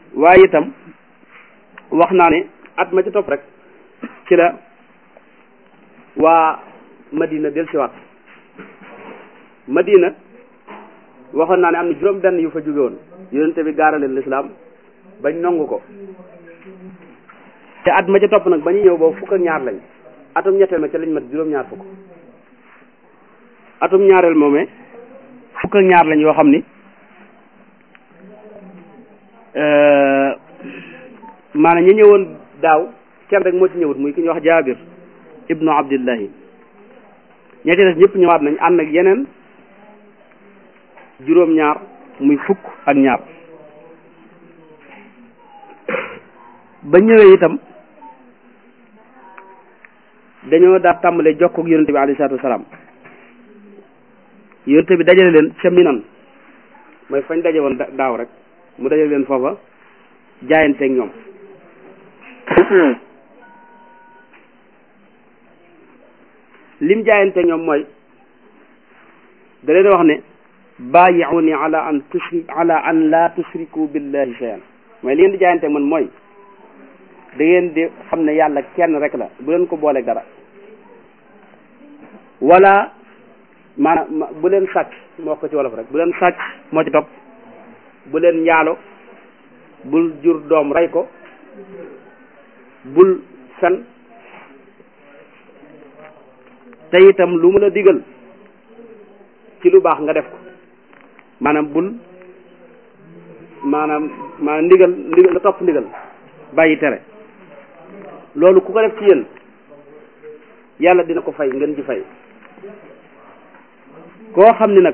waaye itam wax naa ne at ma ci topp rek ci la waa Madina del siwaat Madina waxoon naa ne am na juróom benn yu fa jóge woon yonente bi gaaraleen lislaam bañ nongu ko te at ma ca topp nag ba ñu ñëw boobu fukk ak ñaar lañ atum ñetteel ma ca lañ mat juróom-ñaar fukk atum ñaareel moomee fukk ak ñaar lañ yoo xam ni maanaam ñi ñëwoon daaw kenn rek moo ci ñëwut muy ki ñuy wax jaabir ibnu abdillahi ña ci des ñëpp ñëwaat nañ ànd ak yeneen juróom-ñaar muy fukk ak ñaar ba ñëwee itam dañoo daa tàmbalee jokk ak yonente bi alayhi salaatu wasalaam yonente bi dajale leen ca minan mooy fañ daje woon daaw rek mu dajale leen foofa jaayanteeg ñoom lim jaayanteeg ñoom mooy da leen wax ne baayi'uni ala an tushri ala an la tushriku billahi shay'an mooy li ngeen di jaayanteeg man mooy da ngeen di xam ne yàlla kenn rek la bu leen ko booleeg dara wala maanaam bu leen sàcc moo ko ci wolof rek bu leen sàcc moo ci topp bu leen njaalo bul jur doom rey ko bul fen te itam lu mu la digal ci lu baax nga def ko maanaam bul maanaam maanaam ndigal ndigal nga topp ndigal bàyyi tere loolu ku ko def ci yéen yàlla dina ko fay ngeen ci fay koo xam ni nag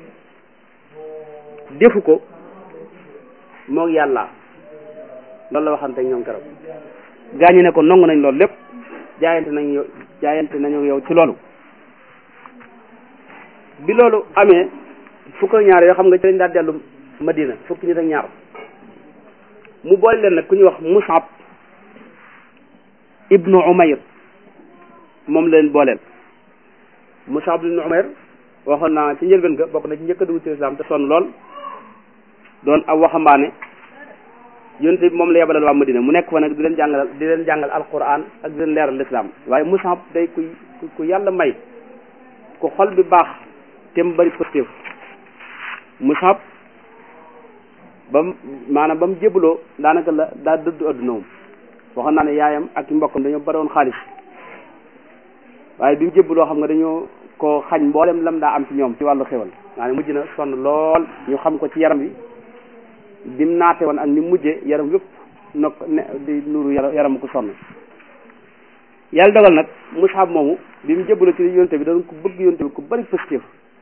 defu ko moog yàlla loolu la waxante ak ñoom keroog gaañu ne ko nangu nañ loolu lépp jaayante nañ yow jaayante nañu yow ci loolu bi loolu amee fukk ak ñaar yoo xam nga ci lañ daal dellu Madina fukki nit ak ñaar mu boole leen nag ku ñuy wax Musab ibnu Umayr moom leen booleel Musab ibnu Umayr waxoon naa ci njëlbeen ga bokk na ci njëkk a dugg ci islam te sonn lool doon ab waxambaane yonte bi moom la yebalal waa Madina mu nekk fa nag di leen jàngal di leen jàngal alquran ak di leen leeral lislaam waaye Musab day ku ku yàlla may ku xol bi baax te mu bari positif Musab ba mu maanaam ba mu jébaloo daanaka la daa dëddu adduna moom waxoon naa ne yaayam ak i mbokkam dañoo bari woon xaalis waaye bi mu jébaloo xam nga dañoo ko xañ mboolem lam daa am ci ñoom ci wàllu xewal maa ne mujj na sonn lool ñu xam ko ci yaram bi bi mu naate woon ak ni mu mujjee yaram yëpp nokk ne di nuru yaram ku sonn yàlla dogal nag Musab moomu bi mu jébaloo ci yonte bi doon ko bëgg yonte bi ku bari positif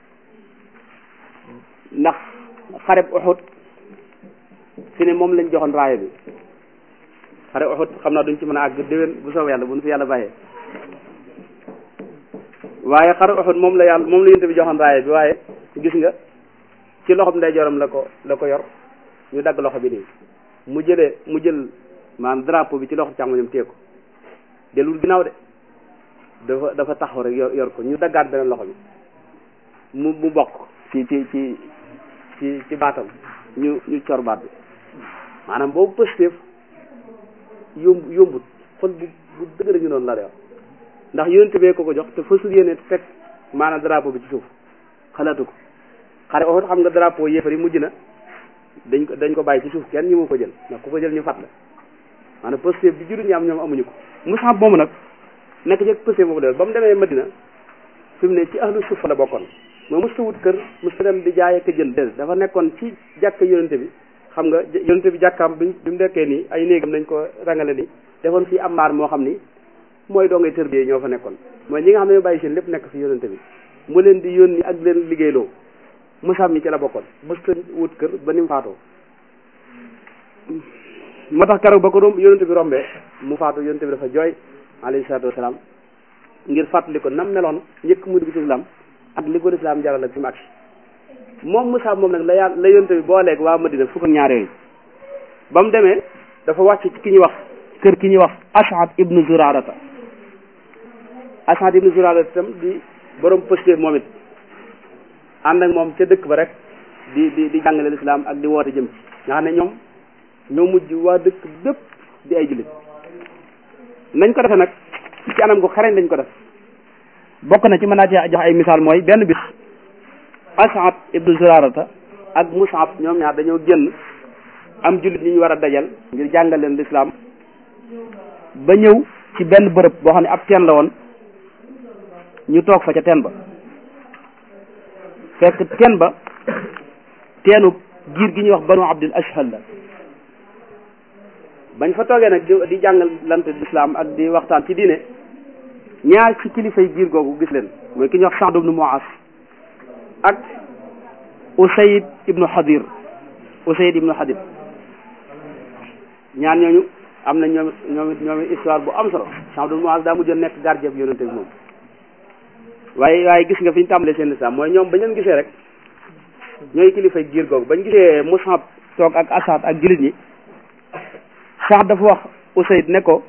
ndax xareb Uhud fi ne moom lañ joxoon raaya bi xare Uhud xam naa duñ ci mën a àgg déwén bu soobee yàlla bu nu fi yàlla bàyyee waaye xare Uhud moom la yàlla moom la yonte bi joxoon raaya bi waaye gis nga ci loxob ndeyjooram la ko la ko yor ñu dagg loxo bi nii mu jëlee mu jël maanaam drapeau bi ci loxo càmmoñam téye ko delul ginnaaw de dafa dafa taxaw rek yor yor ko ñu daggaat beneen loxo bi mu mu bokk ci ci ci ci ci baatam ñu ñu cor baat bi maanaam boobu positif yomb yombut xol bu bu dëgër ñu noonu la de ndax yonente bee ko ko jox te fasul yéene teg maanaam drapeau bi ci suuf xalaatu ko xare Uhud xam nga drapeau yéefar yi mujj na dañ ko dañ ko bàyyi ci suuf kenn ñi moo ko jël ndax ku ko jël ñu fat la maanaam positif bi jullit ñi am ñoom amuñu ko Musab moomu nag nekk ci positif boobu de ba mu demee Madina fi mu ne ci ahlu sufa la bokkoon moo mësta wut kër mësta dem di jaay ak jënd déedéet dafa nekkoon ci jàkka yonente bi xam nga yonente bi jàkkaam bi bi mu nekkee nii ay néegam nañ ko rangale ni defoon fii am maar moo xam ni mooy doo ngay tërbiyee ñoo fa nekkoon mooy ñi nga xam ne ñoo bàyyi seen lépp nekk fi yonente bi mu leen di yónni ak leen liggéeyloo Musab mi ci la bokkoon mësta wut kër ba ni mu faatoo moo tax keroog ba ko doom yonente bi rombee mu faatu yonente bi dafa jooy alayhi salaatu wasalaam ngir fàttali ko nam meloon njëkk mu dugg ci islam ak li ko lislaam jaral ak fi mu agsi moom Musab moom nag la yàlla la yonte bi boo leeg waa Madina fukk ak ñaar yooyu ba mu demee dafa wàcc ci ki ñuy wax kër ki ñuy wax As'ad ibnu Zurarata As'ad ibnu Zurarata itam di borom posté moom it ànd ak moom ca dëkk ba rek di di di jàngale lislaam ak di woote jëm ci nga xam ne ñoom ñoo mujj waa dëkk bépp di ay jullit nañ ko defe nag ci anam gu xarañ lañ ko def bokk na ci mën naa ci jox ay misaal mooy benn bis As'ad ibnu Zurarata ak Mus'ab ñoom ñaar dañoo génn am jullit ñi ñu war a dajal ngir jàngal leen lislaam ba ñëw ci benn bërëb boo xam ne ab teen la woon ñu toog fa ca teen ba fekk teen ba teenu giir gi ñuy wax banu abdul ashhal la bañ fa toogee nag di jàngal lante lislaam ak di waxtaan ci diine ñaar ci kilifay giir googu gis leen mooy ki ñuy wax Sa'd ibnu Mu'az ak Usayd ibnu Hadir Usayd ibnu Hadir ñaar ñooñu am na ñoom ñoom ñoom histoire bu am solo Sa'd ibnu Mu'az daa mujjoon nekk gardien bi yonente bi moom waaye waaye gis nga fi ñu tàmbalee seen lislaam mooy ñoom bañ leen gisee rek ñooy kilifay giir googu bañ gisee Mus'ab toog ak Asad ak jullit ñi Saad dafa wax Usayd ne ko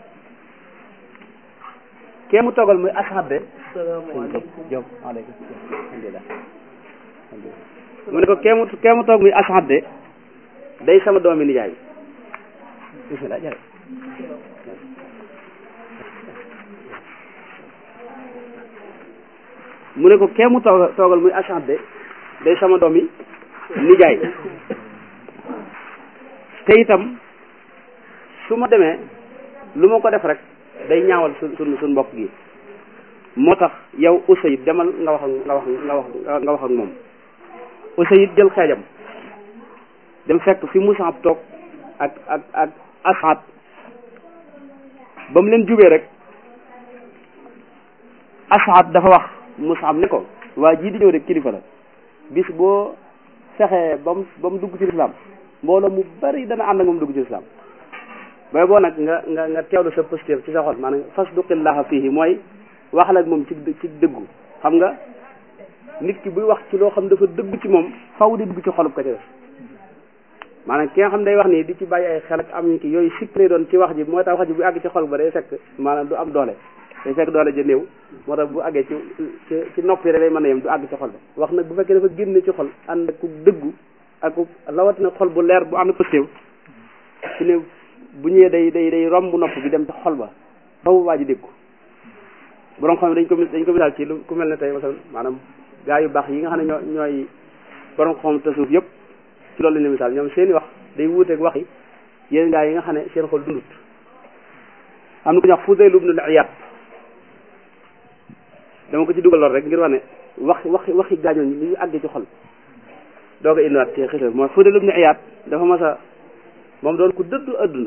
kee mu toogal muy Asad de salaamaaleykum waaleykum alhamdulilah mu ne ko kee mu kee mu toog muy Asad de day sama doomi nijaay bismillah jërëjëf mu ne ko kee mu toog toogal muy Asad de day sama doomi nijaay te itam su ma demee lu ma ko def rek day ñaawal su su suñ mbokk gi moo tax yow Usayd demal nga wax ak nga wax nga wax nga wax ak moom Usayd jël xeejam dem fekk fi Mus'ab toog ak ak ak Asad ba mu leen jubee rek Asad dafa wax Mus'ab ne ko waa jii di ñëw de kilifa la bis boo fexee ba mu ba mu dugg ci lislaam mbooloo mu bari dana ànd ak moom dugg ci lislaam booy boo nag nga nga nga teewlu sa posture ci sa xol maanaam fasduqillaha fihi mooy waxal ak moom ci ci dëggu xam nga nit ki buy wax ci loo xam dafa dëgg ci moom faw di dugg ci xolub ko ci def maanaam ki nga xam day wax nii di ci bàyyi ay xel ak am ki yooyu sikk lay doon ci wax ji moo tax wax ji bu àgg ci xol ba day fekk maanaam du am doole day fekk doole ja néew moo tax bu àggee ci ci ci noppi rek lay mën a yem du àgg ci xol ba wax nag bu fekkee dafa génne ci xol ànd ak ku dëggu ak ku rawatina xol bu leer bu ànd posture su ne bu ñëwee day day day romb nopp bi dem ci xol ba faw waa ji dégg ko borom xam dañ ko dañ ko misaal ci lu ku mel ne tey masal maanaam gaa yu baax yi nga xam ne ñoo ñooy borom xam tasawuf yëpp ci loolu lañ la misaal ñoom seeni wax day wuuteeg wax yi yéen gaa yi nga xam ne seen xol dundut am na ku ñuy wax Fudayl ibn al-Iyad dama ko ci dugal lool rek ngir wax ne wax waxi waxi gaañoo ñi ñu àggee ci xol doo ko indiwaat ci xisal mooy Fudayl ibn al-Iyad dafa mas a moom doon ku dëddu adduna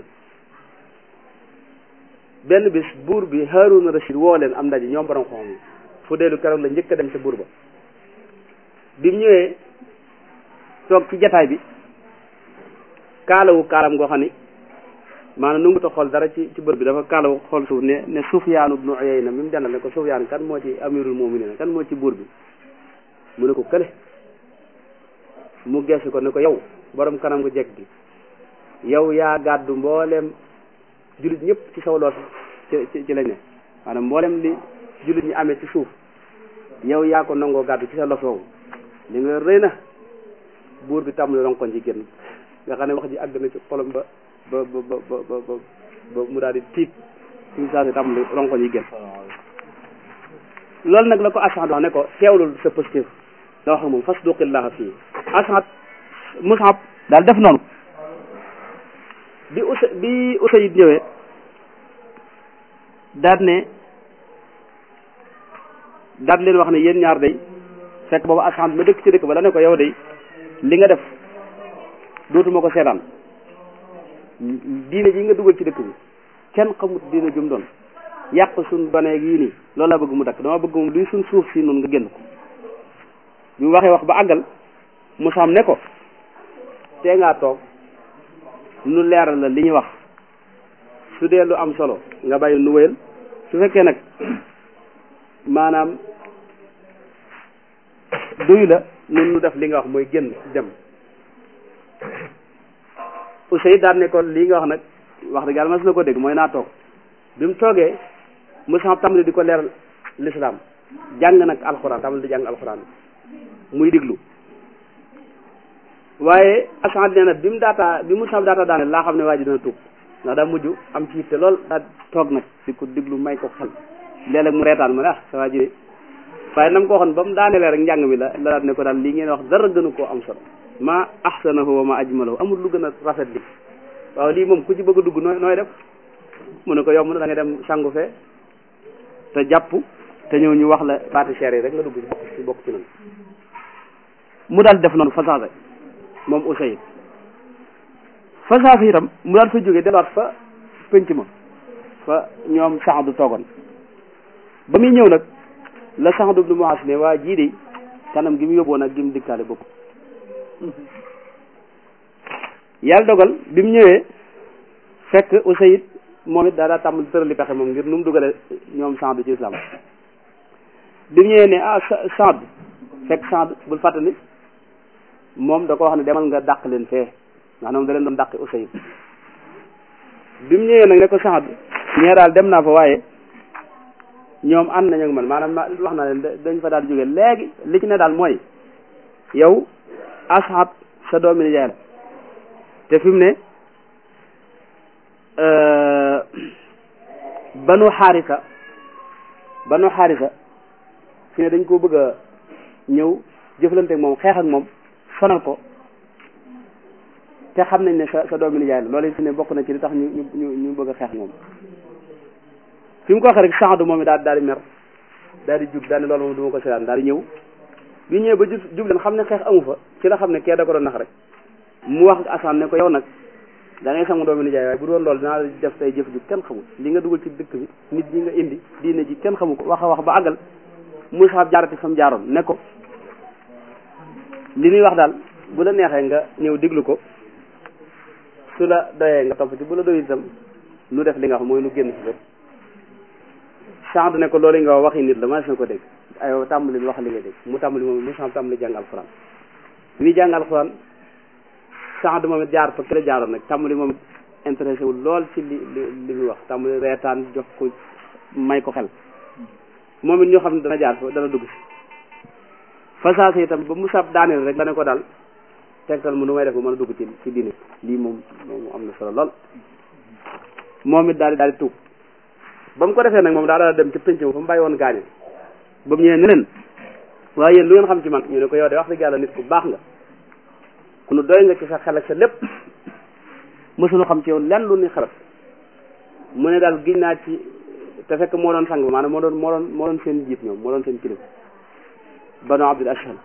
benn bis buur bi Haaruna Rashid woo leen am ndaje ñoom borom xam yi fu deelu keroog la njëkk a dem ca buur ba bi mu ñëwee toog ci jataay bi kaalawu kaalam goo xam ni maanaam nu ngu ta xool dara ci ci bër bi dafa kaalawu xool suuf ne ne Sufyaan ibnu Uyayna mi mu dendal ne ko Sufyaan kan moo ci amirul mu'minin kan moo ci buur bi mu ne ko kële mu geesu ko ne ko yow borom kanam gu jekk gi yow yaa gàddu mboolem jullit ñëpp ci saw loos ci ci lañ ne maanaam mboolem li jullit ñi amee ci suuf yow yaa ko nangoo gàddu ci sa los woowu li nga rëy na buur bi tàmbali ronkoñ ci génn nga xam ne wax ji àgg na ci xolam ba ba ba ba ba ba ba mu daal di tiit suñu saa si tàmbali ronkoñ yi génn loolu nag la ko Asad wax ne ko teewlul sa positif la wax ak moom fasduqillaha fii Asad Mus'ab daal def noonu bi usa bi Usayd ñëwee daal ne daal leen wax ne yéen ñaar day fekk boobu Asad ma dëkk ci dëkk ba la ne ko yow day li nga def dootuma ko seetaan diine ji nga dugal ci dëkk bi kenn xamut diine jum doon yàq suñ doneeg yii nii loolu laa bëgg mu dakk dama bëgg moom luy suñ suuf si noonu nga génn ko bi mu waxee wax ba àggal mu xam ne ko tee ngaa toog nu leeral la li ñuy wax su dee lu am solo nga bàyyi nu wéyal su fekkee nag maanaam duy la nun nu def li nga wax mooy génn dem Usayd daan ne ko lii nga wax nag wax dëgg yàlla mas na ko dégg mooy naa toog bi mu toogee Mus'ab tàmbali di ko leeral l'islam jàng nag alxuraan tàmbali di jàng alxuraan muy diglu waaye asant nee na bi mu daataa bi mu sam daataa daane laa xam ne waa ji dana tuub ndax daa mujj am ci yitte lool daa toog nag di ko diglu may ko xel léeg-léeg mu reetaan ma ne ah sa waa ji waaye nam ko waxoon ba mu daanelee rek njàng mi la la daal ne ko daal lii ngeen wax dara gënu koo am solo ma ahsanahu wa ma ajmalahu amul lu gën a rafet li waaw lii moom ku ci bëgg a dugg nooy nooy def mu ne ko yomb na da nga dem sangu fee te jàpp te ñëw ñu wax la baati cher yi rek nga dugg ci bokk ci noonu mu daal def noonu fasaase moom Usayd fasaase itam mu daal fa jógee delluwaat fa penc ma fa ñoom Saadu toogoon ba muy ñëw nag la Saadu ibnu Muaas ne waa jii de kanam gi mu yóbboon ak gi mu dikkaale bokk yàlla dogal bi mu ñëwee fekk Usayd moom it daa daa tàmbali tërali pexe moom ngir nu mu dugale ñoom Saad ci islam bi mu ñëwee ne ah Saad fekk Saad bul fàttali moom da ko wax ne demal nga dàq leen fee ndax moom da leen doon dàqi Usayd bi mu ñëwee nag ne ko Saad ñee daal dem naa fa waaye ñoom ànd nañu ak man maanaam wax na leen dañ fa daal jóge léegi li ci ne daal mooy yow Asad sa doomi nijaay la te fi mu ne banu xaarisa banu xaarisa fi ne dañ koo bëgg a ñëw jëflante ak moom xeex ak moom sonal ko te xam nañ ne sa sa doomi nijaay la loolu fi ne bokk na ci li tax ñu ñu ñu bëgg a xeex ak moom fi mu ko waxee rek Saadu moom i daal daal di mer daal di jug daal di loolu moom du ma ko seetaan daal di ñëw bi ñëwee ba jub jub leen xam ne xeex amu fa ci la xam ne kee da ko doon nax rek mu wax Assane ne ko yow nag da ngay sangu doomi nijaay waaye bu doon loolu dinaa la def tay jëf ju kenn xamul li nga dugal ci dëkk bi nit ñi nga indi diine ji kenn xamu ko wax a wax ba àggal Moussa jaarati fa mu jaaroon ne ko li muy wax daal bu la neexee nga ñëw diglu ko su la doyee nga topp ci bu la doy itam nu def li nga wax mooy nu génn si lépp Saad ne ko loolu nga waxi nit la ma na ko dégg aywa tàmbali wax li nga dégg mu tàmbali moom Moussa tàmbali jàng alxuraan bi muy jàng alxuraan Saad moom it jaar fa ki la jaaroon nag tàmbali moom intéressé wul lool ci li li li muy wax tàmbali reetaan jox ko may ko xel moom it ñoo xam ne dana jaar fa dana dugg si fasaase itam ba mu sab daaneel rek dana ko daal tegtal mu nu may def ba mën a dugg ci ci diine lii moom moom am na solo lool moom it daal di daal di tuub ba mu ko defee nag moom daa daal dem ci penc ma fa mu bàyyi woon gaañu ba mu ñëwee ne leen waaye yéen lu ngeen xam ci man ñu ne ko yow de wax dëgg yàlla nit ku baax nga ku nu doy nga ci sa xel ak sa lépp mësuñu xam ci yow lenn lu ni xarat mu ne daal giñ naa ci te fekk moo doon sang ba maanaam moo doon moo doon moo doon seen jiit ñoom moo doon seen kilifa banu abdul ashal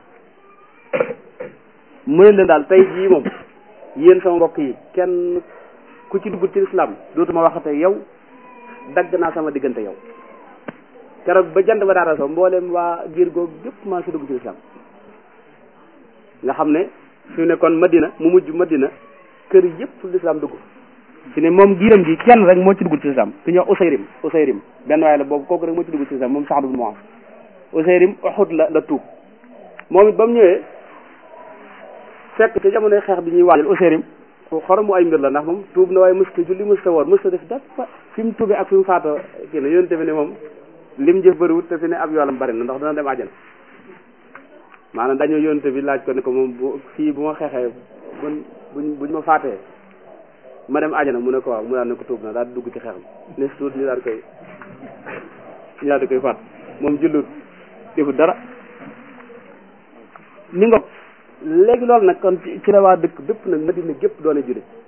mu ne leen daal tey jii moom yéen sama mbokk yi kenn ku ci dugg ci islam dootuma waxate yow dagg naa sama diggante yow keroog ba jant ba daata soo mboolem waa giir googu gépp maa si dugg ci islam nga xam ne fi ne kon madina mu mujj madina kër yëpp l'islam dugg fi ne moom giiram gi kenn rek moo ci dugg ci islam ku ñuy wax Usayrim Usayrim benn waaye la boobu kooku rek moo ci dugg ci islam moom Saad ibn Muaz Usayrim Uhud la la tuub moom it ba mu ñëwee fekk ci jamonoy xeex bi ñuy waajal Usayrim xoromu ay mbir la ndax moom tuub na waaye mësta julli mësta woor mësta def dafa fi mu tuubee ak fi mu faatoo kii na yonte bi ne moom lim jëf bëriwut te fi ne ab yoolam bëri na ndax dana dem àjjana maanaam dañoo yonte bi laaj ko ne ko moom bu fii bu ma xeexee buñ buñ buñ ma faatee ma dem àjjana mu ne ko waaw mu daal ne ko tuub na daal di dugg ci xeexam ne suut ñu daal koy ñu daal di koy faat moom jullut defut dara ni nga léegi loolu nag kon ci la waa dëkk bépp nag Madina gépp doone jullit